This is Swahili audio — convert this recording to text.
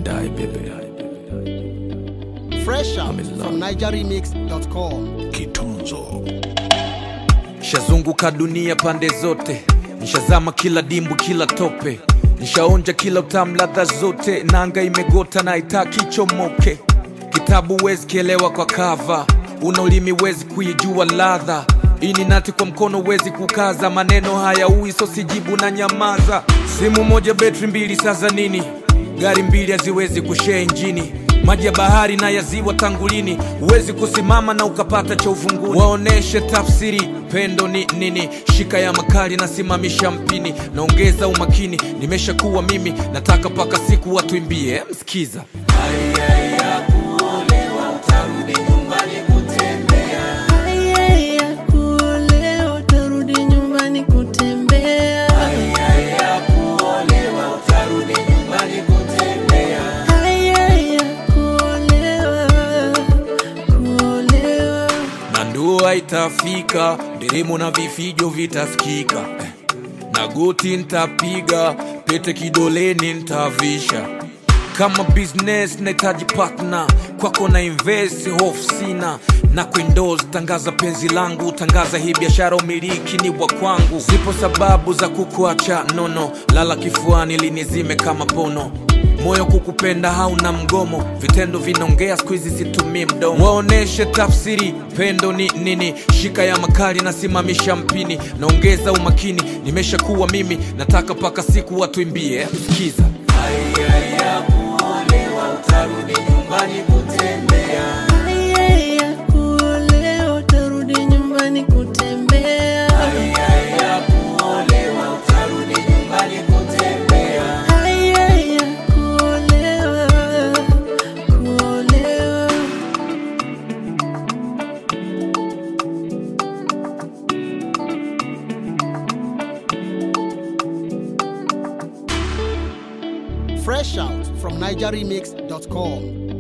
die, baby. Fresh out I'm in love. from NigerRemix.com. Kitunzo. Nishazunguka dunia pande zote, nishazama kila dimbu, kila tope, nishaonja kila utamu, ladha zote, nanga imegota na itaki chomoke. Kitabu wezi kielewa kwa kava, una ulimi wezi kuijua ladha ini nati kwa mkono wezi kukaza, maneno haya ui so sijibu na nyamaza. Simu moja betri mbili, sasa nini? Gari mbili haziwezi kushare injini maji ya bahari na ya ziwa tangulini, huwezi kusimama na ukapata cha uvunguni. Waoneshe tafsiri pendo ni nini, shika ya makali nasimamisha mpini, naongeza umakini, nimeshakuwa mimi, nataka mpaka siku watuimbie. Msikiza Haya ya kuolewa utarudi nyumbani kutembea. Haya ya kuolewa, kuolewa. na ndoa itafika, nderemo na vifijo vitasikika, Eh, na goti ntapiga, pete kidoleni ntavisha. Kama business nahitaji partner, kwako na invest, hofu sina na kuendoze, tangaza penzi langu, tangaza hii biashara, umiliki ni wa kwangu. Zipo sababu za kukuacha nono, lala kifuani linizime kama pono moyo kukupenda hauna mgomo, vitendo vinaongea, siku hizi situmii mdomo. Waoneshe tafsiri pendo ni nini, shika ya makali nasimamisha mpini, naongeza umakini, nimeshakuwa mimi, nataka mpaka siku watuimbie. Sikiza Haya ya kuolewa utarudi nyumbani kutembea. Haya ya kuolewa, kuolewa. Fresh out from NigerRemix.com.